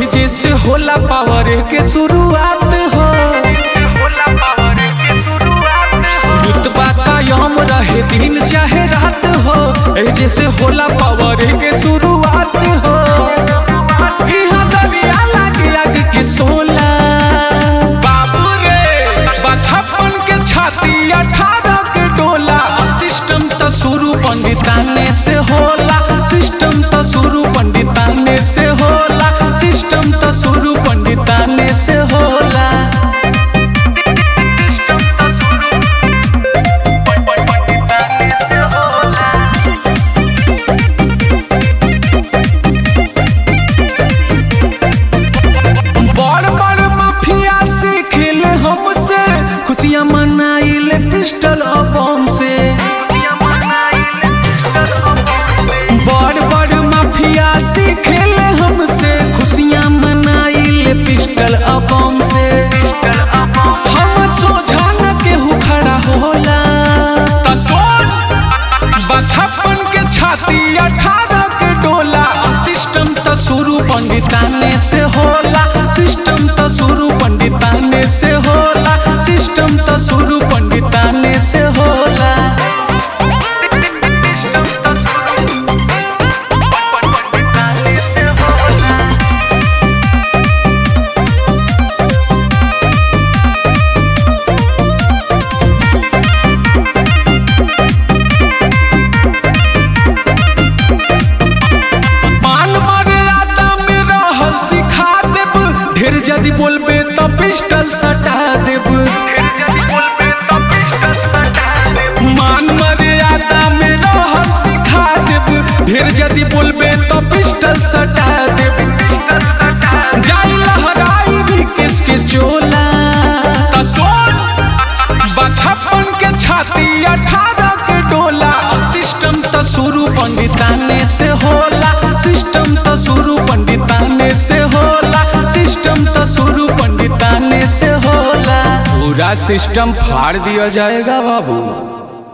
एजे से होला पावर के शुरुआत हो रुतबा कायम रहे दिन चाहे रात हो एजे से होला पावर के शुरुआत हो इहाँ दरिया लागे आग के सोला बाबू रे बचपन के छाती अठारह के डोला सिस्टम तो शुरू पंडिताने से होला सिस्टम तो शुरू पंडिताने से होला सिस्टम तो शुरू पंडिताने से होला बड़ बड़ माफिया से खेल हमसे खुशियाँ मनाइल पिस्टल और बम से बड़ बड़ माफिया से खेल हमसे खुशियाँ मनाइल पिस्टल और बम से हम सोझा न केहू खड़ा होला त सोन बचपन के छाती अठारह के डोला सिस्टम तो शुरू पंडिताने से होला सिस्टम तो शुरू पंडिताने से होला सिस्टम तो शुरू पंडिताने से होला मान मर्यादा में रहल सिखा देब ढेर जदि बोलबे तो पिस्टल सटा देब मान मर्यादा में रहल सिखा देब ढेर जदि बोलबे तो पिस्टल सटा देब जाई लहराई भी किसके चोला त सोन बचपन के छाती अठारह के डोला सिस्टम तो शुरू पंडिताने से होला सिस्टम तो शुरू पंडिताने से होला सिस्टम तो शुरू पंडिताने से होला पूरा सिस्टम फाड़ दिया जाएगा बाबू